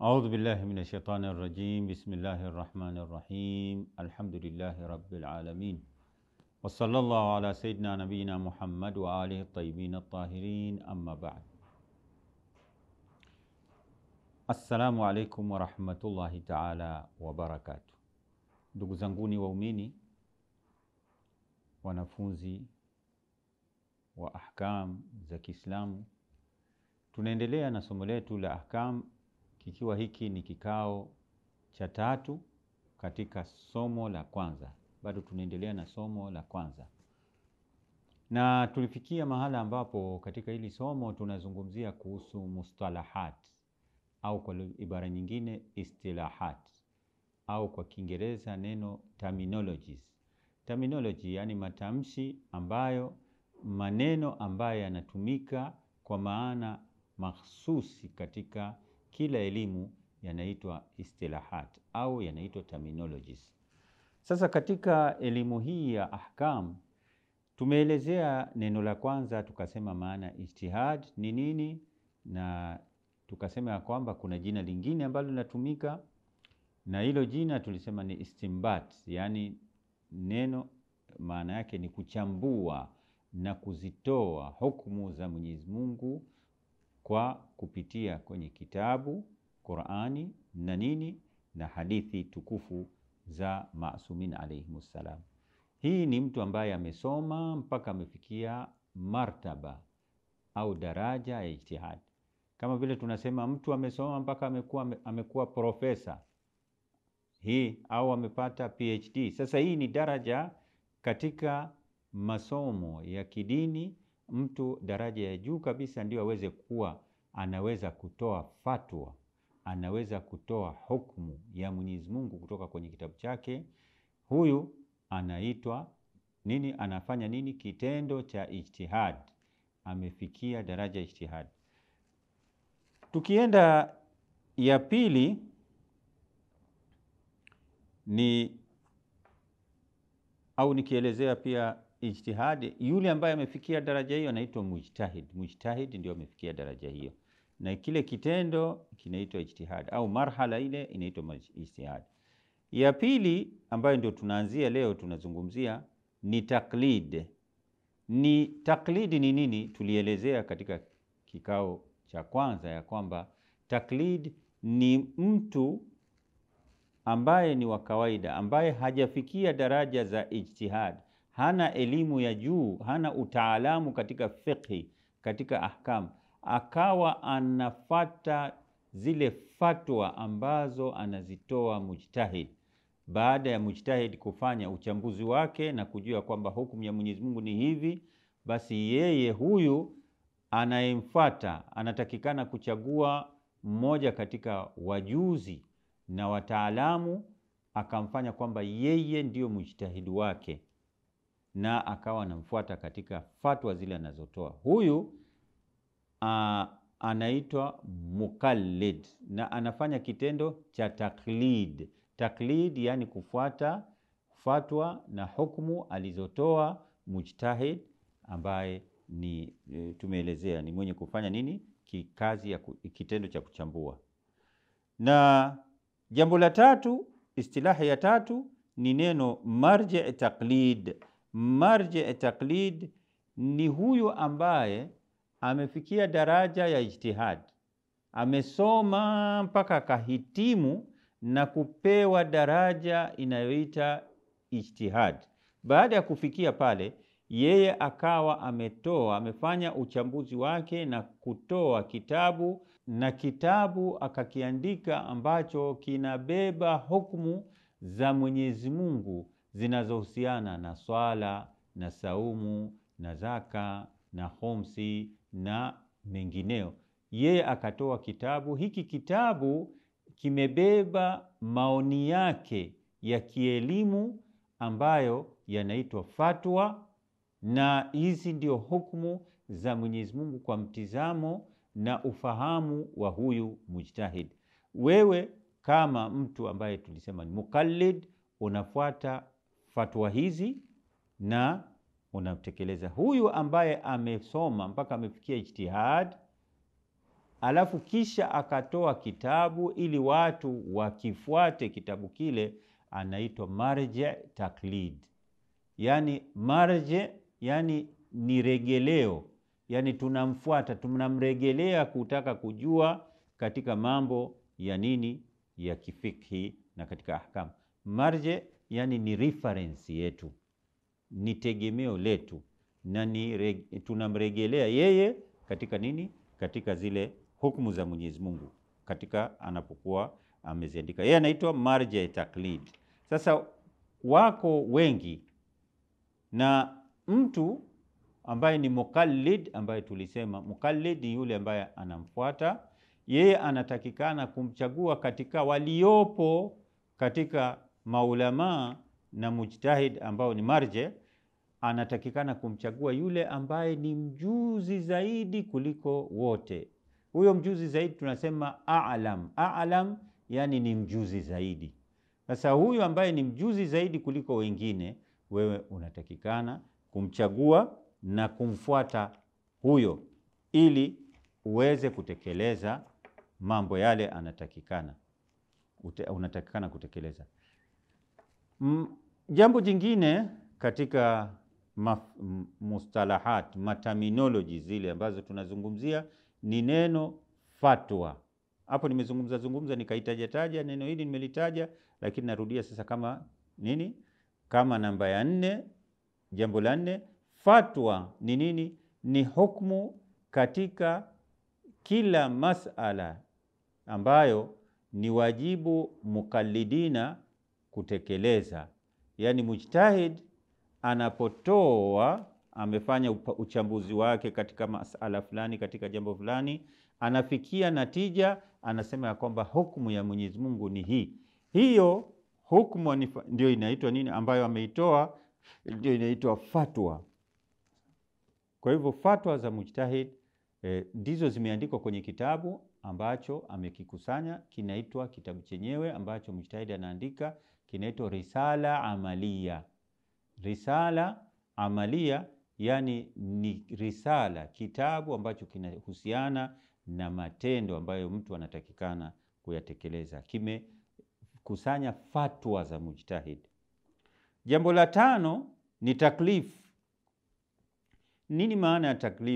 أعوذ بالله من الشيطان الرجيم بسم الله الرحمن الرحيم الحمد لله رب العالمين وصلى الله على سيدنا نبينا محمد وآله الطيبين الطاهرين أما بعد Assalamu alaikum warahmatullahi taala wabarakatu. Ndugu zanguni waumini, wanafunzi wa ahkam za Kiislamu, tunaendelea na somo letu la ahkam, kikiwa hiki ni kikao cha tatu katika somo la kwanza. Bado tunaendelea na somo la kwanza, na tulifikia mahala ambapo katika hili somo tunazungumzia kuhusu mustalahat au kwa ibara nyingine istilahat au kwa Kiingereza neno terminologies. Terminology yani matamshi ambayo maneno ambayo yanatumika kwa maana mahsusi katika kila elimu yanaitwa istilahat au yanaitwa terminologies. Sasa katika elimu hii ya ahkam tumeelezea neno la kwanza, tukasema maana ijtihad ni nini na tukasema ya kwamba kuna jina lingine ambalo linatumika na hilo jina tulisema ni istimbat, yaani neno maana yake ni kuchambua na kuzitoa hukumu za Mwenyezi Mungu kwa kupitia kwenye kitabu Qur'ani na nini na hadithi tukufu za masumin alayhimus salam. Hii ni mtu ambaye amesoma mpaka amefikia martaba au daraja ya ijtihad kama vile tunasema mtu amesoma mpaka amekuwa amekuwa profesa hii au amepata PhD. Sasa hii ni daraja katika masomo ya kidini. Mtu daraja ya juu kabisa ndio aweze kuwa anaweza kutoa fatwa, anaweza kutoa hukumu ya Mwenyezi Mungu kutoka kwenye kitabu chake. Huyu anaitwa nini? Anafanya nini? Kitendo cha ijtihad, amefikia daraja ya ijtihad. Tukienda ya pili ni au nikielezea pia ijtihadi, yule ambaye amefikia daraja hiyo anaitwa mujtahid. Mujtahid ndio amefikia daraja hiyo, na kile kitendo kinaitwa ijtihad au marhala ile inaitwa ijtihad. Ya pili ambayo ndio tunaanzia leo, tunazungumzia ni taklid. Ni taklidi ni nini? Tulielezea katika kikao cha kwanza ya kwamba taklid ni mtu ambaye ni wa kawaida, ambaye hajafikia daraja za ijtihad, hana elimu ya juu, hana utaalamu katika fiqhi, katika ahkam, akawa anafata zile fatwa ambazo anazitoa mujtahid. Baada ya mujtahid kufanya uchambuzi wake na kujua kwamba hukumu ya Mwenyezi Mungu ni hivi, basi yeye huyu anayemfuata anatakikana kuchagua mmoja katika wajuzi na wataalamu, akamfanya kwamba yeye ndiyo mujtahidi wake, na akawa anamfuata katika fatwa zile anazotoa. Huyu a, anaitwa mukallid na anafanya kitendo cha taklid. Taklid yani kufuata fatwa na hukumu alizotoa mujtahid ambaye ni tumeelezea ni mwenye kufanya nini kikazi ya kitendo cha kuchambua. Na jambo la tatu, istilahi ya tatu ni neno marji taklid. Marji taklid ni huyu ambaye amefikia daraja ya ijtihad, amesoma mpaka akahitimu na kupewa daraja inayoita ijtihad. Baada ya kufikia pale yeye akawa ametoa amefanya uchambuzi wake na kutoa kitabu na kitabu akakiandika ambacho kinabeba hukumu za Mwenyezi Mungu zinazohusiana na swala na saumu na zaka na khumsi na mengineo. Yeye akatoa kitabu hiki. Kitabu kimebeba maoni yake ya kielimu ambayo yanaitwa fatwa na hizi ndio hukumu za Mwenyezi Mungu kwa mtizamo na ufahamu wa huyu mujtahid. Wewe kama mtu ambaye tulisema ni mukallid, unafuata fatwa hizi na unatekeleza. Huyu ambaye amesoma mpaka amefikia ijtihad, alafu kisha akatoa kitabu ili watu wakifuate kitabu kile, anaitwa marje taklid. Yani marje, yani ni regeleo, yani tunamfuata, tunamregelea kutaka kujua katika mambo ya nini ya kifikhi na katika ahkam. Marje yani ni reference yetu, ni tegemeo letu na ni tunamregelea yeye katika nini, katika zile hukumu za Mwenyezi Mungu katika anapokuwa ameziandika, yeye anaitwa marja taklid. Sasa wako wengi, na mtu ambaye ni mukallid, ambaye tulisema mukallid ni yule ambaye anamfuata yeye, anatakikana kumchagua katika waliopo katika maulamaa na mujtahid ambao ni marje anatakikana kumchagua yule ambaye ni mjuzi zaidi kuliko wote. Huyo mjuzi zaidi tunasema a'lam. A'lam yani ni mjuzi zaidi. Sasa huyu ambaye ni mjuzi zaidi kuliko wengine, wewe unatakikana kumchagua na kumfuata huyo, ili uweze kutekeleza mambo yale anatakikana Ute, unatakikana kutekeleza. M, jambo jingine katika Ma, mustalahat mataminoloji zile ambazo tunazungumzia ni neno fatwa. Hapo nimezungumza zungumza nikaitaja taja neno hili nimelitaja, lakini narudia sasa kama nini, kama namba ya nne. Jambo la nne, fatwa ni nini? Ni hukmu katika kila masala ambayo ni wajibu mukallidina kutekeleza, yaani mujtahid anapotoa amefanya uchambuzi wake katika masala fulani, katika jambo fulani, anafikia natija, anasema ya kwamba hukumu ya Mwenyezi Mungu ni hii. Hiyo hukumu ndio inaitwa nini, ambayo ameitoa ndio inaitwa fatwa. Kwa hivyo fatwa za mujtahid ndizo eh, zimeandikwa kwenye kitabu ambacho amekikusanya, kinaitwa kitabu chenyewe ambacho mujtahid anaandika kinaitwa risala amalia risala amalia, yani ni risala kitabu ambacho kinahusiana na matendo ambayo mtu anatakikana kuyatekeleza. Kimekusanya fatwa za mujtahid. Jambo la tano ni taklif. Nini maana ya taklif?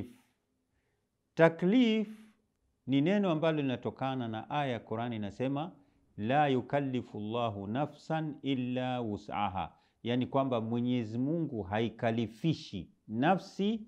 Taklif ni neno ambalo linatokana na aya ya Qur'ani inasema, la yukallifu llahu nafsan illa wus'aha Yaani kwamba Mwenyezi Mungu haikalifishi nafsi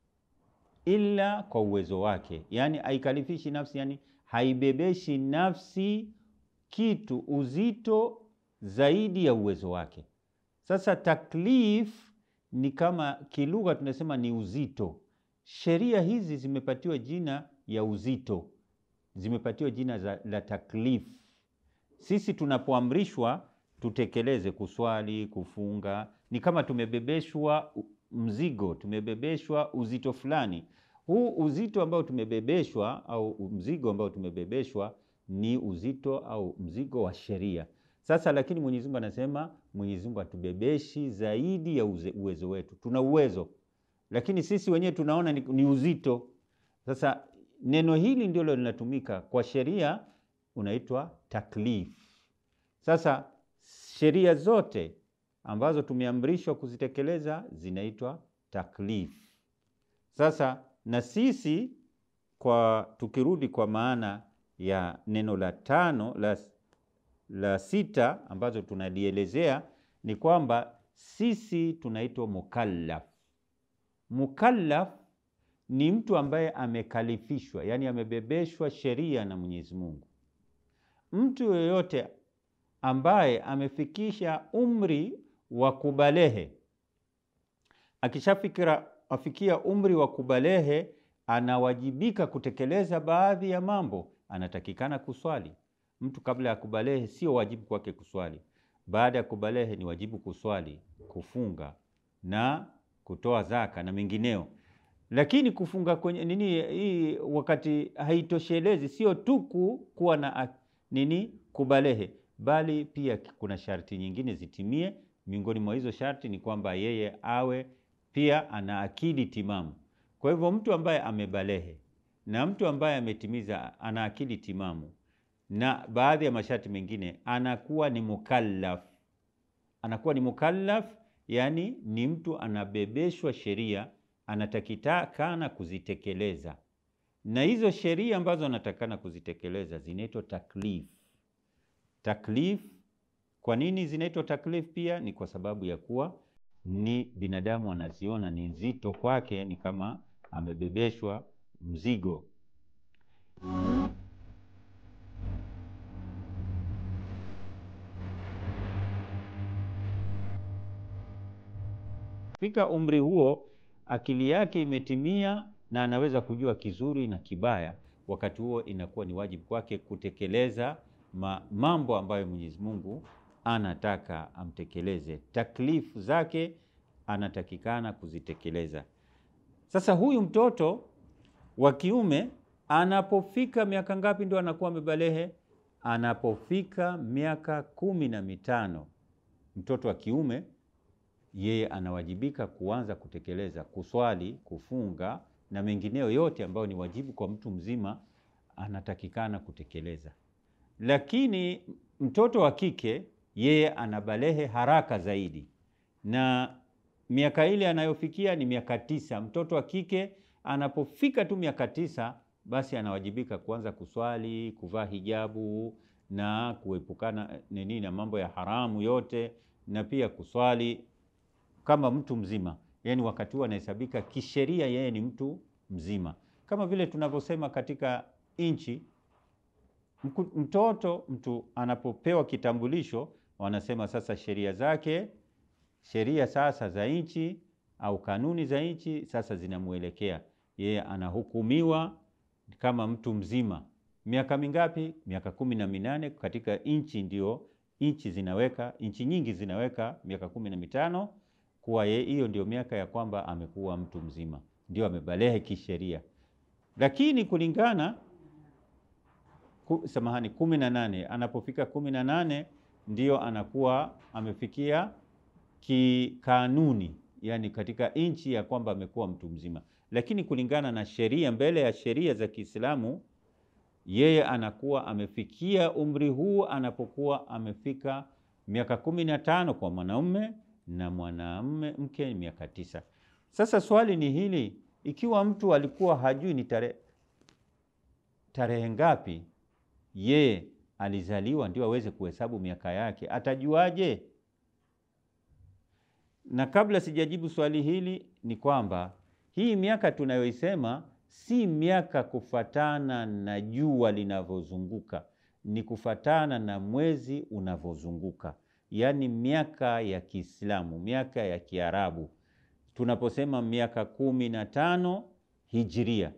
ila kwa uwezo wake, yaani haikalifishi nafsi, yani haibebeshi nafsi kitu uzito zaidi ya uwezo wake. Sasa taklif ni kama kilugha tunasema ni uzito. Sheria hizi zimepatiwa jina ya uzito, zimepatiwa jina za, la taklif. Sisi tunapoamrishwa tutekeleze kuswali, kufunga, ni kama tumebebeshwa mzigo, tumebebeshwa uzito fulani. Huu uzito ambao tumebebeshwa au mzigo ambao tumebebeshwa ni uzito au mzigo wa sheria. Sasa lakini Mwenyezi Mungu anasema, Mwenyezi Mungu hatubebeshi zaidi ya uze, uwezo wetu. Tuna uwezo lakini sisi wenyewe tunaona ni, ni uzito. Sasa neno hili ndilo linatumika kwa sheria, unaitwa taklif. Sasa sheria zote ambazo tumeamrishwa kuzitekeleza zinaitwa taklif. Sasa na sisi kwa tukirudi kwa maana ya neno la tano la, la sita ambazo tunalielezea ni kwamba sisi tunaitwa mukallaf. Mukallaf ni mtu ambaye amekalifishwa, yaani amebebeshwa sheria na Mwenyezi Mungu. Mtu yoyote ambaye amefikisha umri wa kubalehe, akishafikira afikia umri wa kubalehe, anawajibika kutekeleza baadhi ya mambo. Anatakikana kuswali. Mtu kabla ya kubalehe sio wajibu kwake kuswali. Baada ya kubalehe ni wajibu kuswali, kufunga na kutoa zaka na mengineo. Lakini kufunga kwenye nini hii wakati haitoshelezi, sio tu kuwa na nini kubalehe, bali pia kuna sharti nyingine zitimie. Miongoni mwa hizo sharti ni kwamba yeye awe pia ana akili timamu. Kwa hivyo mtu ambaye amebalehe na mtu ambaye ametimiza, ana akili timamu na baadhi ya masharti mengine, anakuwa ni mukallaf. Anakuwa ni mukallaf, yani ni mtu anabebeshwa sheria, anatakikana kuzitekeleza, na hizo sheria ambazo anatakikana kuzitekeleza zinaitwa taklif. Taklif, kwa nini zinaitwa taklif? Pia ni kwa sababu ya kuwa ni binadamu anaziona ni nzito kwake, ni kama amebebeshwa mzigo. Fika umri huo, akili yake imetimia na anaweza kujua kizuri na kibaya. Wakati huo inakuwa ni wajibu kwake kutekeleza ma, mambo ambayo Mwenyezi Mungu anataka amtekeleze, taklifu zake anatakikana kuzitekeleza. Sasa huyu mtoto wa kiume anapofika miaka ngapi ndio anakuwa amebalehe? Anapofika miaka kumi na mitano, mtoto wa kiume yeye anawajibika kuanza kutekeleza kuswali, kufunga na mengineyo yote ambayo ni wajibu kwa mtu mzima, anatakikana kutekeleza. Lakini mtoto wa kike yeye anabalehe haraka zaidi, na miaka ile anayofikia ni miaka tisa. Mtoto wa kike anapofika tu miaka tisa, basi anawajibika kuanza kuswali, kuvaa hijabu na kuepukana nini na mambo ya haramu yote, na pia kuswali kama mtu mzima. Yani wakati huo anahesabika kisheria, yeye ni mtu mzima, kama vile tunavyosema katika nchi mtoto mtu anapopewa kitambulisho, wanasema sasa sheria zake, sheria sasa za nchi au kanuni za nchi sasa zinamwelekea yeye, anahukumiwa kama mtu mzima. Miaka mingapi? Miaka kumi na minane. Katika nchi ndio nchi zinaweka, nchi nyingi zinaweka miaka kumi na mitano kuwa yeye, hiyo ndio miaka ya kwamba amekuwa mtu mzima, ndio amebalehe kisheria, lakini kulingana Samahani, kumi na nane. Anapofika kumi na nane ndio anakuwa amefikia kikanuni, yani katika nchi ya kwamba amekuwa mtu mzima, lakini kulingana na sheria, mbele ya sheria za Kiislamu, yeye anakuwa amefikia umri huu anapokuwa amefika miaka kumi na tano kwa mwanaume na mwanamume mke miaka tisa. Sasa swali ni hili, ikiwa mtu alikuwa hajui ni tarehe tarehe ngapi ye alizaliwa ndio aweze kuhesabu miaka yake, atajuaje? Na kabla sijajibu swali hili, ni kwamba hii miaka tunayoisema si miaka kufatana na jua linavyozunguka, ni kufatana na mwezi unavyozunguka, yaani miaka ya Kiislamu, miaka ya Kiarabu. Tunaposema miaka kumi na tano hijiria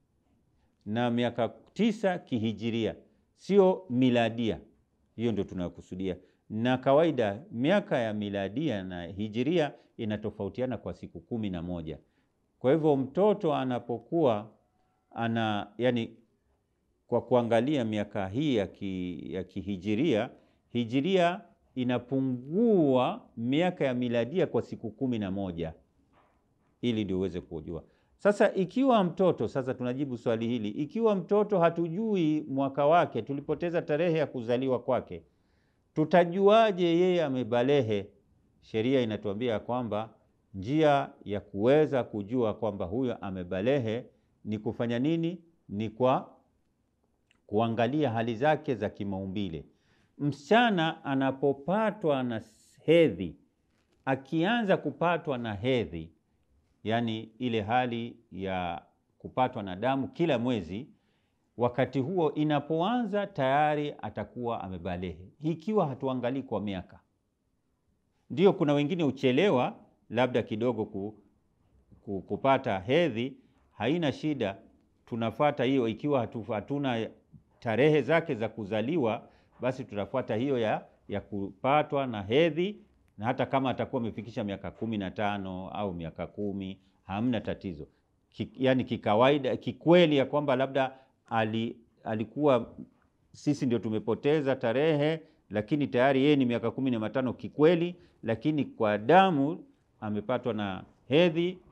na miaka tisa kihijiria sio miladia, hiyo ndio tunakusudia. Na kawaida miaka ya miladia na hijiria inatofautiana kwa siku kumi na moja. Kwa hivyo mtoto anapokuwa ana yani, kwa kuangalia miaka hii ya, ki, ya kihijiria, hijiria inapungua miaka ya miladia kwa siku kumi na moja, ili ndio uweze kujua. Sasa ikiwa mtoto sasa, tunajibu swali hili, ikiwa mtoto hatujui mwaka wake, tulipoteza tarehe ya kuzaliwa kwake, tutajuaje yeye amebalehe? Sheria inatuambia kwamba njia ya kuweza kujua kwamba huyo amebalehe ni kufanya nini? Ni kwa kuangalia hali zake za kimaumbile. Msichana anapopatwa na hedhi, akianza kupatwa na hedhi yaani ile hali ya kupatwa na damu kila mwezi, wakati huo inapoanza tayari atakuwa amebalehe, ikiwa hatuangalii kwa miaka. Ndio kuna wengine uchelewa labda kidogo ku, ku, kupata hedhi, haina shida, tunafuata hiyo. Ikiwa hatu, hatuna tarehe zake za kuzaliwa, basi tutafuata hiyo ya, ya kupatwa na hedhi na hata kama atakuwa amefikisha miaka kumi na tano au miaka kumi hamna tatizo. Ki, yani kikawaida kikweli ya kwamba labda ali, alikuwa sisi ndio tumepoteza tarehe, lakini tayari yeye ni miaka kumi na matano kikweli, lakini kwa damu amepatwa na hedhi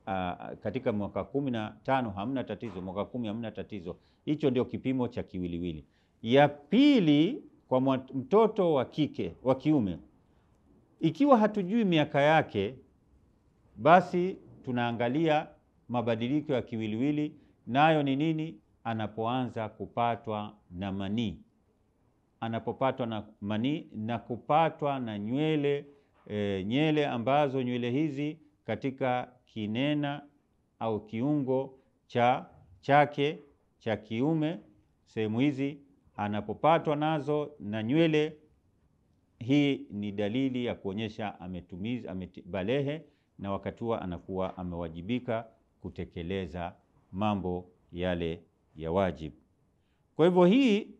aa, katika mwaka kumi na tano hamna tatizo, mwaka kumi hamna tatizo. Hicho ndio kipimo cha kiwiliwili. Ya pili kwa mtoto wa kike wa kiume, ikiwa hatujui miaka yake, basi tunaangalia mabadiliko ya kiwiliwili, nayo ni nini? Anapoanza kupatwa na manii, anapopatwa na manii na kupatwa na nywele e, nywele ambazo nywele hizi katika kinena au kiungo cha chake cha kiume, sehemu hizi anapopatwa nazo na nywele, hii ni dalili ya kuonyesha ametumiza amebalehe, na wakati huo anakuwa amewajibika kutekeleza mambo yale ya wajibu. Kwa hivyo hii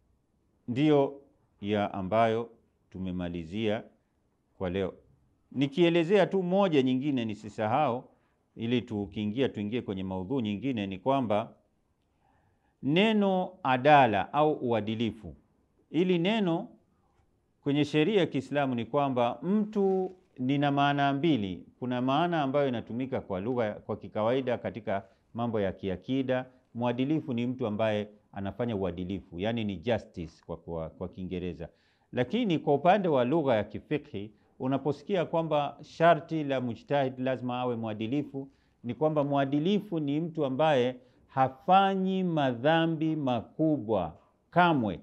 ndiyo ya ambayo tumemalizia kwa leo. Nikielezea tu moja nyingine nisisahau, ili tukiingia tuingie kwenye maudhui nyingine, ni kwamba neno adala au uadilifu, ili neno kwenye sheria ya Kiislamu ni kwamba mtu nina maana mbili. Kuna maana ambayo inatumika kwa lugha kwa kikawaida katika mambo ya kiakida. Mwadilifu ni mtu ambaye anafanya uadilifu, yani ni justice kwa, kwa, kwa Kiingereza. Lakini kwa upande wa lugha ya kifikhi unaposikia kwamba sharti la mujtahid lazima awe mwadilifu, ni kwamba mwadilifu ni mtu ambaye hafanyi madhambi makubwa kamwe,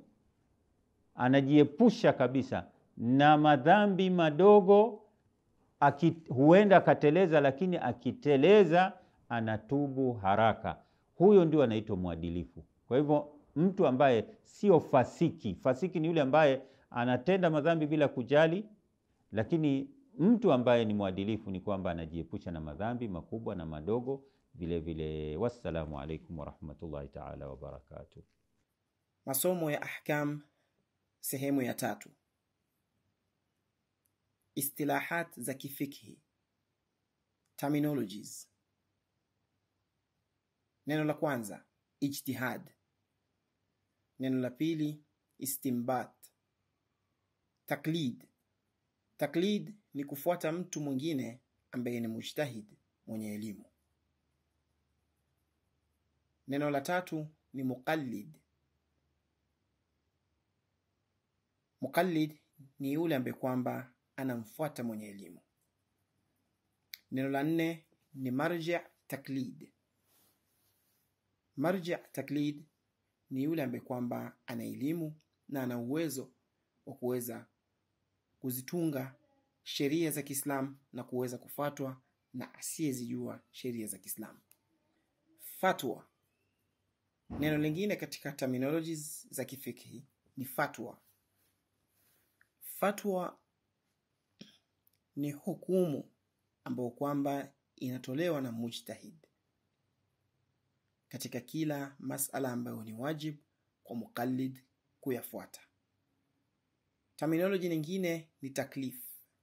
anajiepusha kabisa na madhambi madogo. Aki, huenda akateleza, lakini akiteleza anatubu haraka. Huyo ndio anaitwa mwadilifu. Kwa hivyo mtu ambaye sio fasiki. Fasiki ni yule ambaye anatenda madhambi bila kujali, lakini mtu ambaye ni mwadilifu ni kwamba anajiepusha na madhambi makubwa na madogo vile vile. Wassalamu alaikum warahmatullahi taala wabarakatuh. Masomo ya ahkam sehemu ya tatu. Istilahat za kifikhi, terminologies. Neno la kwanza ijtihad. Neno la pili istimbat. Taklid. Taklid ni kufuata mtu mwingine ambaye ni mujtahid mwenye elimu. Neno la tatu ni muqallid. Muqallid ni yule ambaye kwamba anamfuata mwenye elimu. Neno la nne ni marji' taklid. Marji' taklid ni yule ambaye kwamba ana elimu na ana uwezo wa kuweza kuzitunga sheria za Kiislamu na kuweza kufatwa na asiyezijua sheria za Kiislamu. Fatwa, neno lingine katika terminologies za kifikhi ni fatwa. Fatwa ni hukumu ambayo kwamba inatolewa na mujtahid katika kila masala ambayo ni wajib kwa muqallid kuyafuata. Terminology nyingine ni taklif.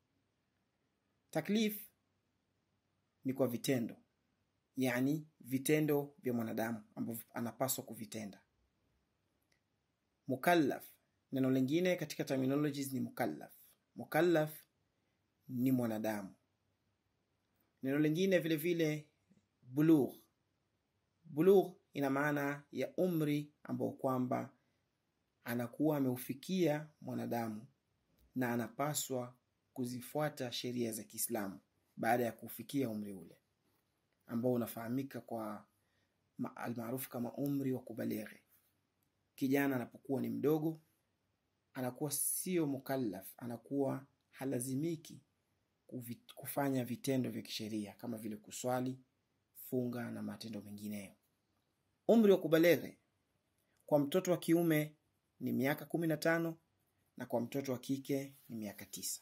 Taklif ni kwa vitendo, yani vitendo vya mwanadamu ambavyo anapaswa kuvitenda. Mukallaf, neno lingine katika terminologies ni mukallaf. Mukallaf ni mwanadamu. Neno lingine vile vile bulugh. Bulugh ina maana ya umri ambao kwamba anakuwa ameufikia mwanadamu na anapaswa kuzifuata sheria za Kiislamu baada ya kufikia umri ule ambao unafahamika kwa almaarufu kama umri wa kubalighi. Kijana anapokuwa ni mdogo anakuwa sio mukallaf, anakuwa halazimiki kufanya vitendo vya kisheria kama vile kuswali, funga na matendo mengineyo. Umri wa kubalighi kwa mtoto wa kiume ni miaka kumi na tano na kwa mtoto wa kike ni miaka tisa.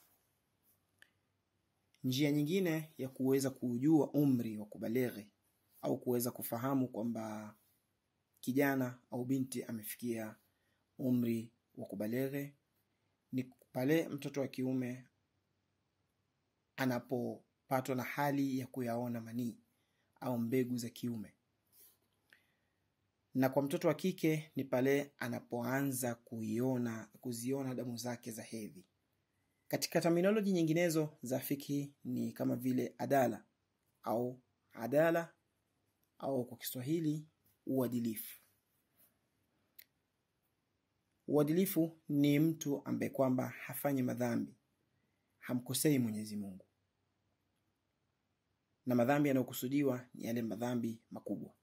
Njia nyingine ya kuweza kujua umri wa kubalighi au kuweza kufahamu kwamba kijana au binti amefikia umri wa kubalighi ni pale mtoto wa kiume anapopatwa na hali ya kuyaona manii au mbegu za kiume, na kwa mtoto wa kike ni pale anapoanza kuiona kuziona damu zake za hedhi. Katika terminology nyinginezo za fikhi ni kama vile adala au adala au kwa Kiswahili uadilifu. Uadilifu ni mtu ambaye kwamba hafanyi madhambi, hamkosei Mwenyezi Mungu, na madhambi yanayokusudiwa ni yale madhambi makubwa.